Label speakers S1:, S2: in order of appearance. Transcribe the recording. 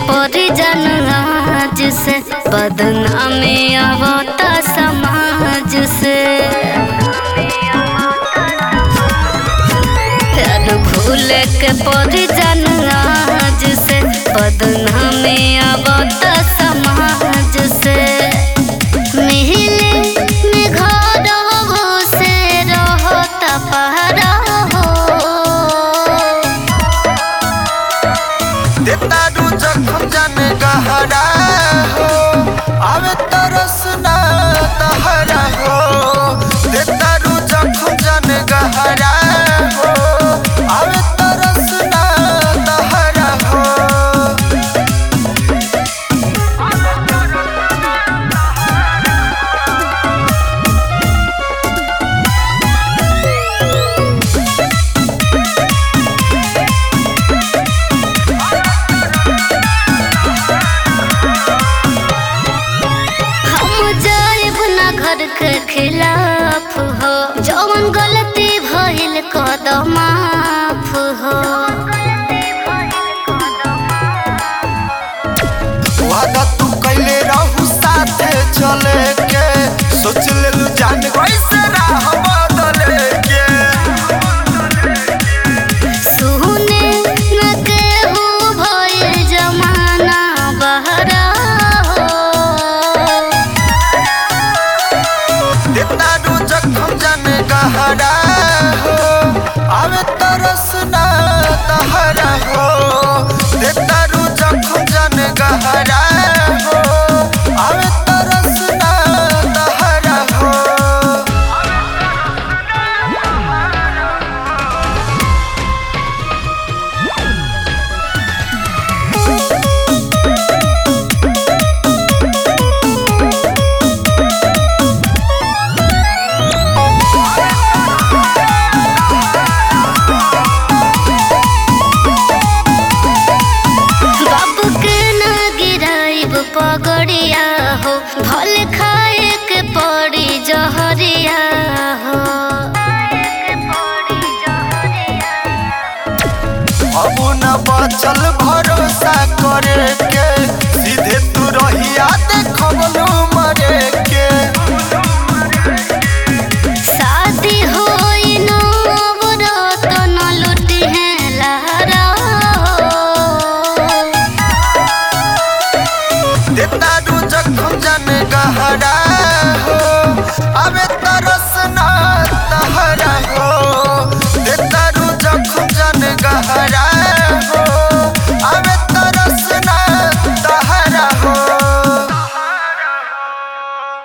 S1: परिजन आज से बदनामी आवता समाज से प्यार भूल के परिजन आज से बदनामी आवता समाज से मिहिले में घर हो से रहता पहरा हो
S2: देतारू जखम जाने गहरा हो आवे तरस ना तहरा हो देतारू जखम जाने गहरा हो आवे तरस ना तहरा हो
S1: हम जाइब ना घर के खिलाफ हो जौन गलती भइल कदम माफ हो
S2: वादा तू कैले रहू साथे चले के सोच लेलू जान वैसे राह बदले के
S1: सुने न केहू भइल जमाना बहरा हो
S2: देतारू जखम जाने गहरा हो आवे तरस ना तहरा हो देतारू जखम जाने गहरा हो आवे तरस ना तहरा हो
S1: बाबू के ना गिराइब पगड़िया हो भले खा